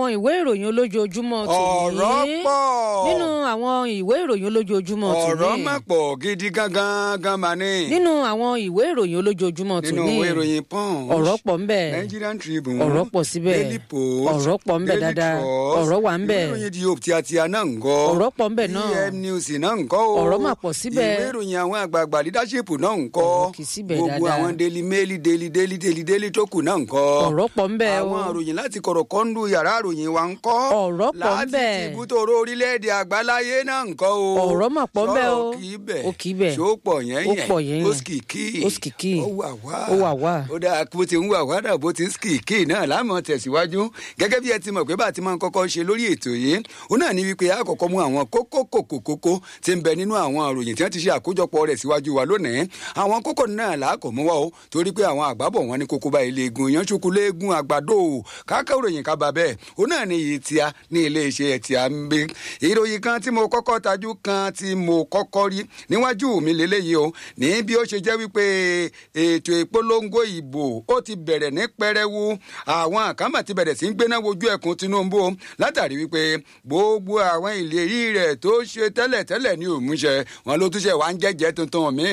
ìwé ìròyìn olójoojúmọ́ tòní ọ̀rọ̀ pọ̀ nínú àwọn ìwé ìròyìn olójoojúmọ́ tòní ọ̀rọ̀ má pọ̀ gidi gangan gan mà ní. nínú àwọn ìwé ìròyìn olójoojúmọ́ nínú tòní ìwé ìròyìn punch ọ̀rọ̀ pọ̀ ń bẹ Nigerian Tribune ọ̀rọ̀ pọ̀ síbẹ̀ Daily Post ọ̀rọ̀ pọ̀ ń bẹ Daily dáadáa Trust, ọ̀rọ̀ wà ń bẹ ìwé ìròyìn di òpì àti àná ńkọ́ ọ̀rọ̀ pọ̀ ń bẹ náà EM News náà ńkọ́ o Ọ̀rọ̀ mà pọ̀ síbẹ̀. ìwé ìròyìn àwọn àgbààgbà leadership náà ńkọ́ Ọ̀rọ̀ kì í síbẹ̀ gbogbo dáadáa. àwọn Daily Mail Daily Daily Daily Daily tó kù náà ńkọ́ ọ̀rọ̀ pọ̀ ń bẹ o àwọn àròyìn láti kọ̀rọ̀ kọ́ńdú yàrá àròyìn wa ń kọ́. Ọ̀rọ̀ pọ̀ ń bẹ. láti tìbútòrò orílẹ̀-èdè àgbáláyé náà ń kọ́ o. Ọ̀rọ̀ mà pọ̀ ń bẹ o. sọ̀rọ̀ kì í bẹ̀. Ó kì í bẹ̀. ṣó pọ̀ yẹn Ó yẹn. pọ̀ yẹn ó yẹn. skìkì. Ó skìkì. ó wà wá. Ó wà wá. ó dáa bó ti ń wà wá dà bó ti ń skìkì náà láàmú tẹ̀síwájú. gẹ́gẹ́ bí ẹ ti mọ̀ pé bá a ti máa ń kọ́kọ́ ṣe lórí ètò yìí. ó náà ní wípé a kọ́kọ́ mú àwọn kókó kòkó kókó tí ń bẹ nínú àwọn àròyìn tí wọ́n ti ṣe àkójọpọ̀ rẹ̀ síwájú wa lónìí. àwọn kókó náà là á kọ̀ mú wá o torí pé àwọn àgbábọ̀ wọn ní kókó bá ilé egun yan ṣokú léegun àgbàdo káàkiri ìròyìn ká bá bẹ́ẹ̀ ó náà ní iye tí a ní iléeṣẹ́ tí a ń gbé ìròyìn kan tí mo kọ́kọ́ tajú kan tí mo kọ́kọ́ rí níwájú mi lélẹ́yìí o ní bí ó ṣe jẹ́ wípé ètò ìpolongo ìbò ó ti bẹ̀rẹ̀ ní pẹrẹwu àwọn àkámà ti bẹ̀rẹ̀ sí ń gbéná wojú ẹkùn Tinubu o látàrí wípé gbogbo àwọn ìlérí rẹ̀ tó ṣe tẹ́lẹ̀tẹ́lẹ̀ ní òmùṣẹ wọn ló túnṣe wá ń jẹ́jẹ́ tuntun mi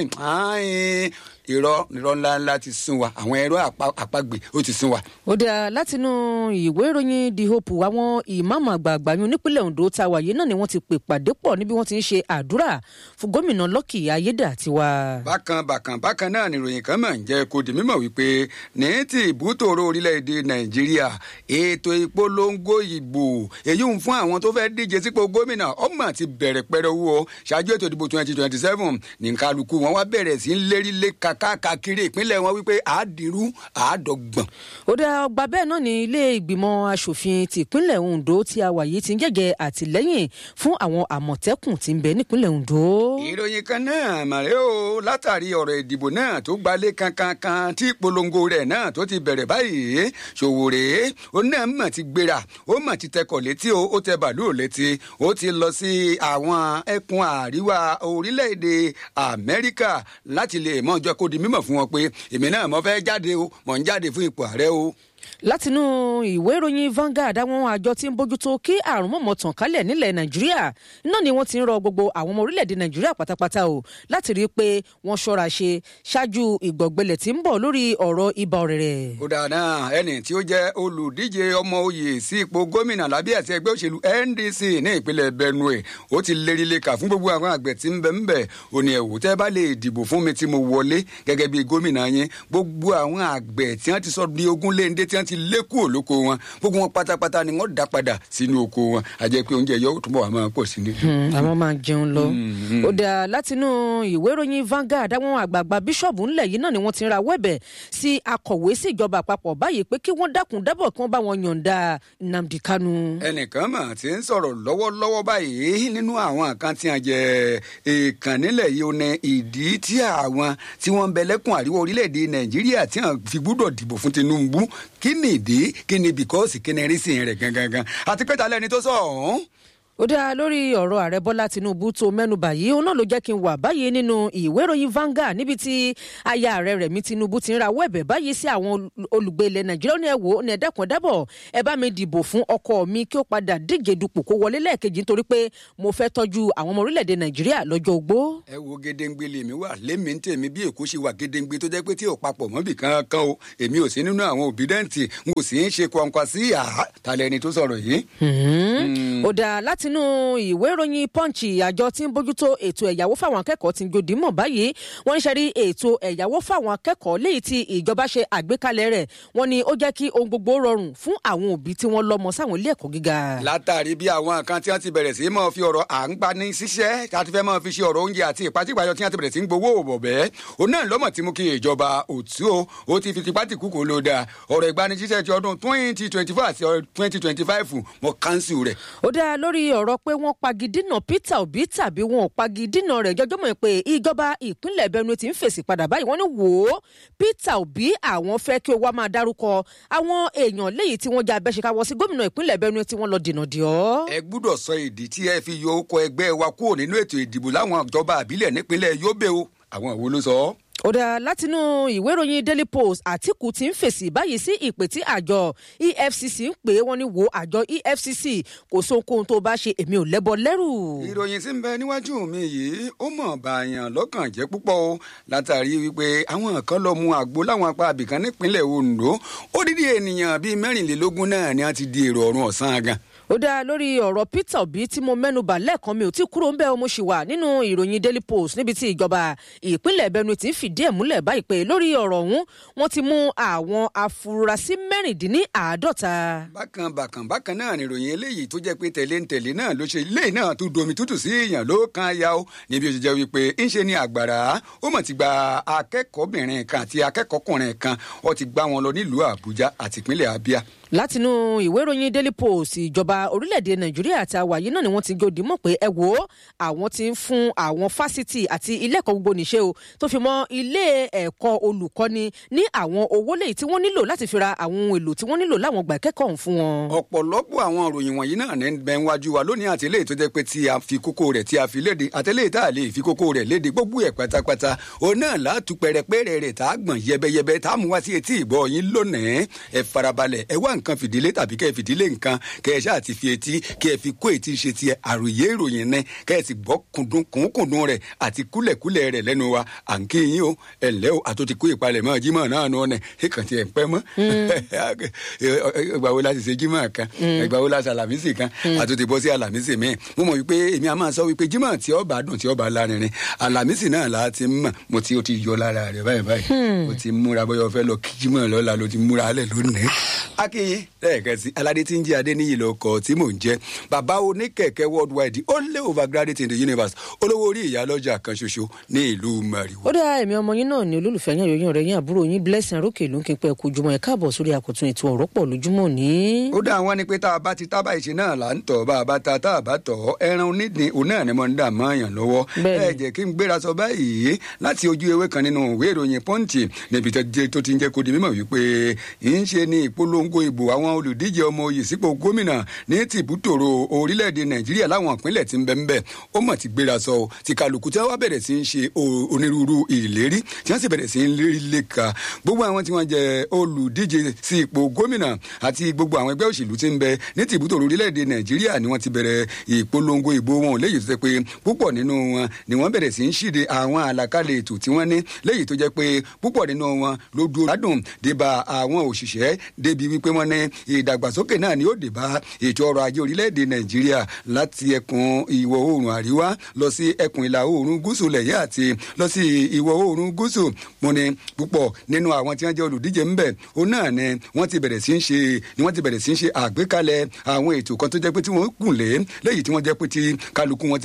irọ́ irọ́ ńláńlá ti sún wa àwọn ẹ̀rọ àpagbè ó ti sún wa. ó dáa látinú ìwé ìròyìn the hope àwọn ìmáàmù àgbààgbà yún nípínlẹ̀ Ondo tá a wà yìí náà ni wọ́n ti pè pàdé pọ̀ níbi wọ́n ti ń ṣe àdúrà fún gómìnà Lucky Ayédàtiwa. bákan bákan bákan náà nìròyìn kan máa ń jẹ́ kó di mímọ̀ wípé ní ti ìbútòrò orílẹ̀-èdè Nàìjíríà ètò ìpolongo ìbò èyí ń fún àwọn tó fẹ́ díje sípò gómìnà ọmọ ti bẹ̀rẹ̀ pẹrẹwu o ṣáájú ètò ìdìbò twenty twenty seven ní kálukú wọn wá bẹ̀rẹ̀ sí ń lérí lé káàkiri ìpínlẹ̀ wọn wípé àádìrú àádọ́gbọ̀n. ó dá ọgbà bẹ́ẹ̀ náà ní ilé ìgbìmọ̀ asòfin tìpínlẹ̀ Ondo tí a wà yìí ti ń jẹ́jẹ́ àtìlẹ́yìn fún àwọn àmọ̀tẹ́kùn tí ń bẹ nípínlẹ̀ Ondo. ìròyìn kan náà màrẹ́ o látàrí ọ̀rọ̀ ìdìbò náà tó gbalẹ̀ kankankan tí ìpolongo rẹ̀ náà tó ti bẹ̀rẹ̀ báyìí Ṣòwòrè ó náà mọ̀ ti gbéra ó mọ̀ ti tẹkọ̀ létí o ó tẹ bàálù létí ó ti lọ sí àwọn ẹkùn àríwá orílẹ̀-èdè Amẹ́ríkà láti lè mọ̀ ọjọ́ kó di mímọ̀ fún wọn pé èmi náà mo fẹ́ jáde o mò ń jáde fún ipò ààrẹ o látinú ìwé ìròyìn Vanguard àwọn àjọ tí ń bójútó kí àrùn mọ̀mọ́ tàn kálẹ̀ nílẹ̀ Nàìjíríà náà ni wọ́n ti ń rọ gbogbo àwọn ọmọ orílẹ̀-èdè Nàìjíríà pátápátá o láti rí i pé wọ́n ṣọ́ra ṣe ṣáájú ìgbọ̀gbẹlẹ̀ tí ń bọ̀ lórí ọ̀rọ̀ ibà ọ̀rẹ̀rẹ̀. ó dáadáa ẹni tí ó jẹ́ olùdíje ọmọ oyè sí ipò gómìnà lábẹ́ àti ẹgbẹ́ òṣèlú NDC ní ìpínlẹ̀ Benue ó ti lérí leka fún gbogbo àwọn àgbẹ̀ tí ń bẹ ń bẹ̀ ó ní ẹ̀wò tẹ́ bá lè dìbò fún mi tí mo wọlé gẹ́gẹ́ bí gómìnà yín gbogbo àwọn àgbẹ̀ tí wọ́n ti sọ di ogún léńdé tí wọ́n ti lé kúrò lóko wọn gbogbo wọn pátápátá ni wọ́n dá padà sínú oko wọn àjẹ́ pé oúnjẹ yóò túbọ̀ wà máa pọ̀ sí ni. àwọn máa jẹun lọ. ó dà látinú ìwé ìròyìn Vanguard àwọn àgbààgbà bíṣọ̀bù ńlẹ̀ yìí náà ni wọ́n ti ra wẹ́bẹ̀ sí akọ̀wé sí ìjọba àpapọ̀ báyìí pé kí wọ́n dákun dábọ̀ kí wọ́n bá wọn yọ̀ǹda Nnamdi Kanu. ẹnìkan mà ti ń sọ̀rọ̀ lọ́wọ́lọ́wọ́ báyìí nínú àwọn kan tí a jẹ èèkàn nílẹ̀ yìí ó ní ìdí tí àwọn tí wọ́n ń bẹ lẹ́kùn àríwá orílẹ̀-èdè Nàìjíríà tí wọ́n fi gbúdọ̀ dìbò fún Tinubu kí ni ìdí kí ni bìkọ́sì kí ni rísìn rẹ̀ gangan àti pé ta lẹ́ni tó sọ ọ̀hún ó dá lórí ọ̀rọ̀ ààrẹ bọ́lá tinubu tó mẹ́nubà yìí òun náà ló jẹ́ kí n wà báyìí nínú ìwé ìròyìn Vanguard níbi tí aya ààrẹ rẹ̀mí tinubu ti ń ra wẹ́ẹ̀bẹ̀ báyìí sí àwọn olùgbé ilẹ̀ nàìjíríà ní ẹ̀wò ní ẹ̀dẹ́kun dábọ̀ ẹ bá mi dìbò fún ọkọ mi kí ó padà díje dupò kó wọlé lẹ́ẹ̀kejì nítorí pé mo fẹ́ tọ́jú àwọn ọmọ orílẹ̀-èdè nàìjíríà lọ́jọ́ ogbó. ẹ wo gédéǹgbé lèmi wà lémi ń tèmi bí èkó ṣe wà gédéǹgbé tó jẹ́ pé tí ò papọ̀ mọ́bì kankan o èmi ò sí nínú àwọn òbídẹ́ǹtì n kò sì ń ṣe kọ̀ǹkọ̀ sí àá talẹ́ni tó sọ̀rọ̀ yìí. ó dá látinú ìwé ìwé ìròyìn punch àjọ tí ń bójútó ètò ẹ̀yáwó fáwọn akẹ́kọ̀ọ́ ti ń jòdì mọ̀ báyìí wọ́n ń ṣẹ́rí ètò ẹ̀yáwó fáwọn akẹ́kọ̀ọ́ léyìí tí ìjọba ṣe àgbékalẹ̀ rẹ̀ wọ́n ní ó jẹ́ kí ohun gbogbo rọrùn fún àwọn òbí tí wọ́n lọ́mọ sáwọn ilé ẹ̀kọ́ gíga. látàrí bí àwọn kan tí wọ́n ti bẹ̀rẹ̀ sí í máa fi ọ̀rọ̀ à ń gbani síṣẹ́ àti fẹ́ máa fi ṣe ọ̀rọ̀ oúnjẹ àti ìpàtípàyọ tí wọ́n ti bẹ̀rẹ̀ sí í gbowó òbọ̀bẹ́ òun náà lọ́mọ̀ tí mú kí ìjọba òtú o ó ti fi tipátìkú kò ló dáa ọ̀rọ̀ ìgbanisíṣẹ́ ti ọdún twenty twenty four àti twenty twenty five mọ kánsù rẹ̀. ó dáa lórí ọ̀rọ̀ pé wọ́n pagidínà Peter Obi tàbí wọn ò pagidínà rẹ̀ jọjọ́ mọ̀ pé ìjọba ìpínlẹ̀ Benue ti ń fèsì padà báyìí wọ́n ní wò ó Peter Obi àwọn fẹ́ kí o wá máa dárúkọ àwọn èèyàn léyìí tí wọ́n jẹ́ abẹ́ṣekáwọ́ sí gómìnà ìpínlẹ̀ Benue tí wọ́n lọ dènà dì ọ́. ẹ gbúdọ̀ sọ ìdí tí ẹ fi yọ ọkọ̀ ẹgbẹ́ wa kúrò nínú ètò ìdìbò láwọn ìjọba àbílẹ̀ nípínlẹ̀ Yobe o àwọn ìwo ló sọ ọ́. ó dáa látinú ìwé ìròyìn daily post àtìkù ti ń fèsì báyìí sí ìpè tí àjọ efcc ń pè é wọn ní wo àjọ efcc kò sóhunkóhun tó bá ṣe èmi ò lẹ́bọ lẹ́rù. ìròyìn tí ń bẹ níwájú mi yìí ó mọ̀ bàyàn lọ́kàn jẹ́ púpọ̀ o látàrí wípé àwọn kan lọ mu àgbo láwọn apá abìkan nípínlẹ̀ ondo odidi ènìyàn bíi mẹ́rìnlélógún náà ni wọ́n ti di èrò ọ̀run ọ̀sán gan ó dáa lórí ọ̀rọ̀ peter obi tí mo mẹ́nuba lẹ́ẹ̀kan mi ò tí kúrò ń bẹ́ẹ̀ mo ṣì wà nínú ìròyìn daily post níbi tí ìjọba ìpínlẹ̀ benue ti ń fìdí ẹ̀ múlẹ̀ báyìí pé lórí ọ̀rọ̀ ọ̀hún wọ́n ti mú àwọn afurasí mẹ́rìndínláàádọ́ta. bákan bákan bákan náà ni ìròyìn eléyìí tó jẹ́ pé tẹ̀lé ń tẹ̀lé náà ló ṣe ilé náà tó domi tútù sí èèyàn ló kan ya ó níbi ó ṣe jẹ́ wípé ń ṣe ní àgbàrá ó mọ̀ ti gba akẹ́kọ̀ọ́bìnrin kan àti akẹ́kọ̀ọ́kùnrin kan ó ti gbá wọn lọ nílùú àbújá àti ìpínlẹ̀ abia látinú ìwé ìròyìn daily post ìjọba orílẹ̀-èdè nàìjíríà àti àwàyé náà ni wọ́n ti jòdì mọ̀ pé ẹ wò ó àwọn ti ń fún àwọn fásitì àti ilé ẹ̀kọ́ gbogbo níṣẹ́ o tó fi mọ́ ilé ẹ̀kọ́ olùkọ́ni ní àwọn owó lẹ́yìn tí wọ́n nílò láti fi ra àwọn ohun èlò tí wọ́n nílò láwọn gbà kẹ́kọ̀ọ́ fún wọn. ọ̀pọ̀lọpọ̀ àwọn ìròyìn wọ̀nyí náà ní bẹ́ẹ̀ wájú wa lónìí àti eléyìí tó jẹ́ pé tí a fi kókó rẹ̀ tí a fi léde àtẹlẹ́yìí tá a lè fi kókó rẹ̀ léde gbogbo ẹ̀ pátápátá òun náà látú pẹ̀rẹ̀pẹ̀rẹ̀ rẹ̀ tá a gbọ̀n yẹbẹyẹbẹ tá a mú wá sí etí ìgbọ́ yín lónìí ẹ farabalẹ̀ ẹ wá nǹkan fìdílé tàbí kẹ́ ẹ fìdílé nǹkan kẹ́ ẹ ṣáà ti fi etí kẹ́ ẹ fi kó etí ṣe tiẹ̀ àròyé ìròyìn náà kẹ́ ẹ sì gbọ́ kùndùn kùnkùndùn rẹ̀ àti kúlẹ̀kúlẹ̀ rẹ̀ lẹ́nu wa à ń kí yín o ẹ ǹlẹ́ o àtúntì kó ìpalẹ̀ mọ́ jímọ̀ náà nù ọ́nẹ̀ ẹ kàn ti ẹ̀ ń pẹ́ mọ́ ìgbà wo la sì ṣe jímọ̀ kan ìgbà wo la ṣe àlàmísì kan àtúntì bọ́ sí àlàmísì mi mo mọ̀ wípé èmi a máa sọ wípé jímọ̀ tí ọba dùn tí ọba lárinrin àlàmísì náà la ti mọ̀ mo ti o ti yọ lára rẹ̀ báyìí báyìí o ti múra bóyá o fẹ́ lọ kí jímọ̀ lọ́la ló ti múra alẹ́ lónìí. akínyìn lẹ́ẹ̀kan sí aládé tí ń jẹ́ adé níyì lọ kọ́ tí mò ń jẹ́ bàbá oníkẹ̀kẹ́ worldwide only overgraduate in the universe olówó orí ìyálọ́jà kan ṣoṣo ní ìlú mariwo. ó dáa èmi ọmọ yín náà ní olólùfẹ́ yín àyòyìn ọ̀rẹ́ yín àbúrò yín blessing arókè ló ń kí pẹ́ kojúmọ́ ẹ̀ káàbọ̀ sórí àkótún ètò ọ̀rọ̀ pọ̀ lójúmọ́ ní. ó dá àwọn ni pé tá a bá ti tábà ìṣe náà là ń tọ̀ bá a bá ta tá a bá tọ̀ ẹran onídìí òun náà ni mo ń dà mọ́ àyàn lọ́wọ́ ẹ jẹ́ kí n gbéra sọ báyìí láti ojú ewé kan nínú ìwé ìròyìn pọ́ǹtì níbi tó ti ń jẹ́ kó di mímọ̀ wípé ń ṣe ní ìpolongo ìbò àwọn olùdíje ọmọ oyè sípò gómìnà ní tìbútòrò orílẹ̀-èdè nàìjíríà láwọn ìpínlẹ̀ tí ń bẹ ń bẹ ó mọ̀ ti gbéra sọ ti kálukú tí wọ́n wá bẹ̀rẹ̀ sí ń ṣe onírúurú ìlérí tí wọ́n sì bẹ̀rẹ̀ sí ń lérí léka gbogbo àwọn tí wọ́n jẹ olùdíje sí ipò gómìnà àti gbogbo àwọn ẹgbẹ́ òṣèlú tí ń bẹ ní tìbútòrò orílẹ̀-èdè nàìjíríà ni wọ́n ti bẹ̀rẹ̀ ìpolongo ìbò wọn léyìí tó jẹ́ pé púpọ̀ nínú wọn ni wọ́n bẹ̀rẹ̀ sí ń ṣíde àwọn àlàkalẹ̀ ètò tí wọ́n ní léyìí tó jẹ́ pé púpọ̀ nínú wọn ló dúró ládùn débà àwọn òṣìṣẹ́ débi wípé wọ́n ní ìdàgbàsókè náà ni ó débà ètò ọrọ̀ ajé orílẹ̀-èdè nàìjíríà láti ẹkùn ìwọ̀ oòrùn àríwá lọ sí ẹkùn ìlà oòrùn gúúsù lẹ̀yẹ́ àti lọ sí ìwọ̀ oòrùn gúúsù mo ní púpọ̀ nínú àwọn tí wọ́n jẹ́ olùdíje ń bẹ̀ òun náà ni wọ́n ti bẹ̀rẹ̀ sí ń ṣe ni wọ́n ti bẹ̀rẹ̀ sí ń ṣe àgbékalẹ̀ àwọn ètò kan tó jẹ́ pé tí wọ́n gùn lé léyìí tí wọ́n jẹ́ pé tí kálukú wọn ti